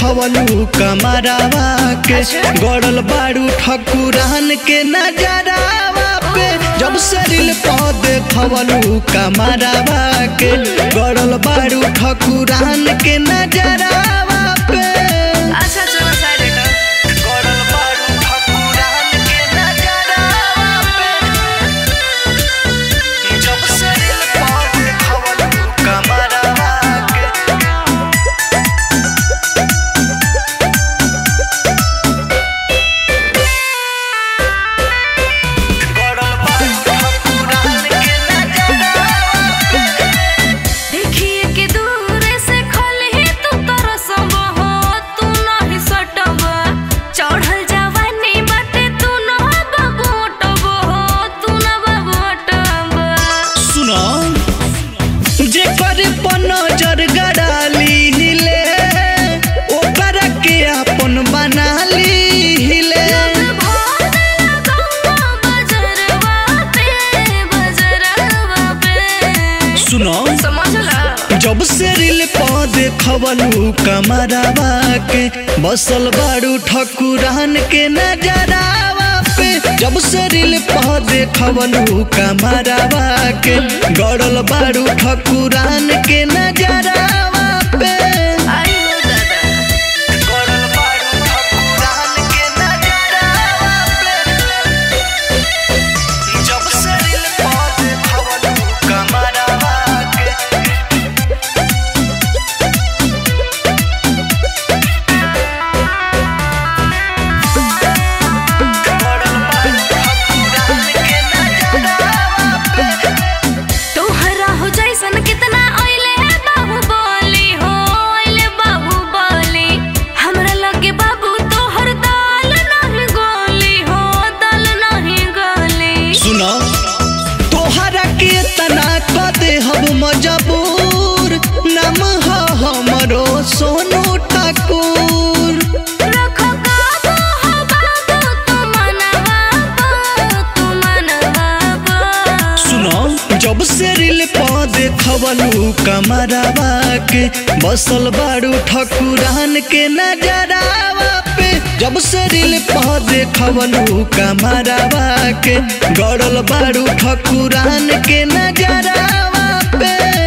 देखवलू कमरावा के गड़ल बारू ठकुरान के नजरावा पे जब से रील पर देखवलू कमरावा के गड़ल बारू ठकुरान के नजरावा पे अच्छा चलो साइड हटो गड़ल बारू ठकुरान के नजरावा पे जब से रील पर देखवलू कमरावा के गड़ल बारू ठकुरान के नजरावा देखिए के दूर से खले तू तरसब हो तू नहीं सटब चढ़ल जवानी बाटे तू न बबोटब हो तू न बबोटब सुनो जेकर पर नजर गड़ाली हिले ओकर के अपन बना ली हिले सुनो जब से रील पर देखवलू कमरावा के बसल बारू ठकुरान के नजरावा पे जब से रील पर देखवलू कमरावा के गड़ल बारू ठकुरान के नजरावा पे गड़ल बारू ठकुरान के नजरावा पे जब से रील पर देखवलू कमरावा के तोहरा हो जैसन कितना ओइले बाहुबली हो ओइले बाहुबली हमरा लगे बाबू तोहर दाल नहीं गोली हो दाल नहीं गोली सुनो तोहरा के तना क दे हम मजबूर नाम ह हमरो सोनू ठाकुर रखो काबू हो बाबू तू मनवा तू मनवा सुनो जब से रील पर देखवलू कमरावा के बसल बारू ठकुरान के नजरावा पे जब से रील पर देखवलू कमरावा के गड़ल बारू ठकुरान के नजरावा पे